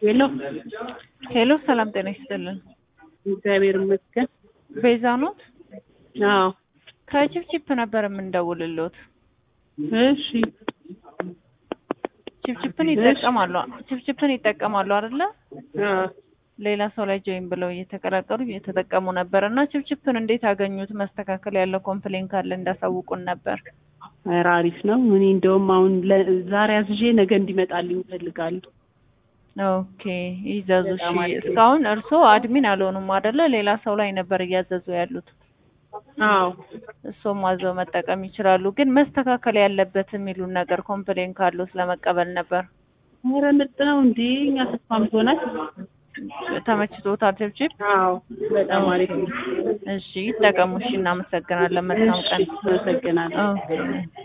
ሄሎ ሄሎ ሰላም ጤና ይስጥልን። እግዚአብሔር ይመስገን። ቤዛ ኖት? አዎ ከቺፕቺፕ ነበር የምንደውልሎት። እሺ ቺፕቺፕን ይጠቀማሉ ቺፕቺፕን ይጠቀማሉ አይደለ? አዎ ሌላ ሰው ላይ ጆይን ብለው እየተቀላቀሉ እየተጠቀሙ ነበር እና ቺፕቺፕን እንዴት አገኙት? መስተካከል ያለው ኮምፕሌን ካለ እንዳሳውቁን ነበር። ኧረ አሪፍ ነው። እኔ እንደውም አሁን ለ- ዛሬ አዝዤ ነገ እንዲመጣልኝ እፈልጋለሁ። ኦኬ ይዘዙ። እሺ በጣም አሪፍ ነው። እስካሁን እርስዎ አድሚን አልሆኑም አይደለ? ሌላ ሰው ላይ ነበር እያዘዙ ያሉት። አዎ እሱም አዘው መጠቀም ይችላሉ። ግን መስተካከል ያለበት የሚሉን ነገር ኮምፕሌን ካለው ስለመቀበል ነበር። ኧረ ምርጥ ነው እንዴ እኛ ተስማምቶናል። ተመችቶታል ቺፕቺፕ? አዎ በጣም አሪፍ ነው። እሺ ይጠቀሙ። እሺ እናመሰግናለን። መልካም ቀን። አመሰግናለሁ። ኦኬ